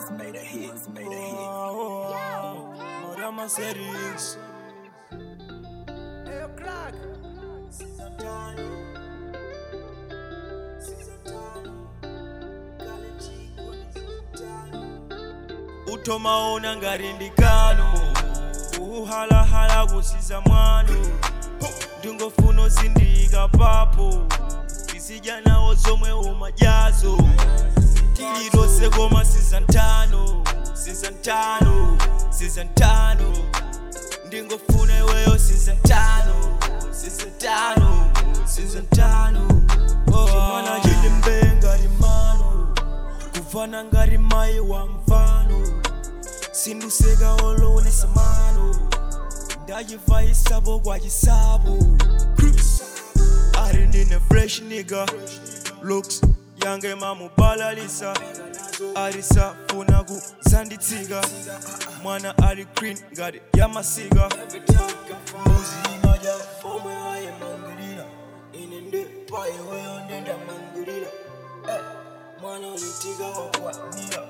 made a hit, made a hit. Oh, oh, oh. Morama series. Hey, crack. utomaona ngati ndikano kuhalahala kusiza mwano ndingofuna uzindika papo tizidya nawo zomwe umadyazo tililose koma siza ntano siza ntano siza ntano ndingofuna iweyo siza ntano siza ntano siza ntano chimwana chili mbee ngati mano kufana ngati mayi wa mfano sinduseka olonesa mano ndachivayisapo kwa chisapo ari ndine fresh nigga looks yange mamubalalisa arisafuna kuzanditsika mwana ali green ngati yamasika muzimaja omwe ayemangirira ine ndi payiweyo ndendamangirira Eh, mwana ulitika wakwanira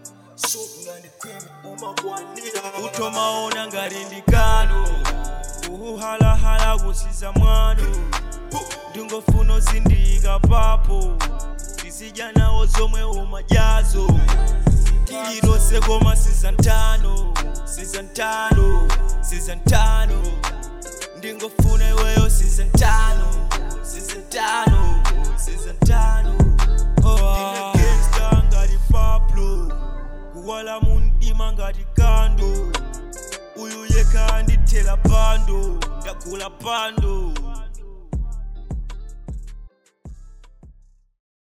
utomaona ngati ndikano kuhalahala kusiza mwano ndingofuna uzindika papo tizidya nawo zomwe umadyazo tililose koma siza ntano siza ntano siza ntano ndingofuna iweyo siza ntano siza ntano siza ntano oh, gangsta ngati pablo kuwala mundima ngati kando uyu yekha andithela pando ndagula pando